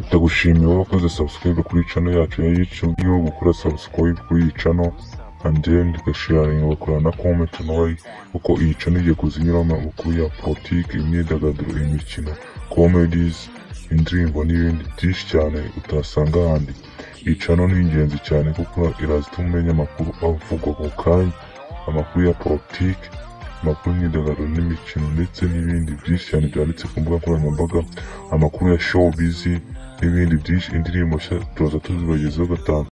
ndagushimiye wakoze subscribe kuri channel yacu ya YouTube niyo gukora subscribe kuri iyi channel and then ugasharinga bakora na comment nawe kuko iyi channel igiye kuzinyuramo amakuru ya politiki imyidagaduro imikino comedies indirimbo n'ibindi byinshi cyane utasanga ahandi iyi channel ni ingenzi cyane kuko irazituma umenya amakuru avugwa mu kanya amakuru ya politiki amakuru y'imyidagaduro n'imikino ndetse n'ibindi byinshi cyane byanditse ku mbuga nkoranyambaga amakuru ya showbiz n'ibindi byinshi indirimbo nshya tuza tuzibagezaho gatanu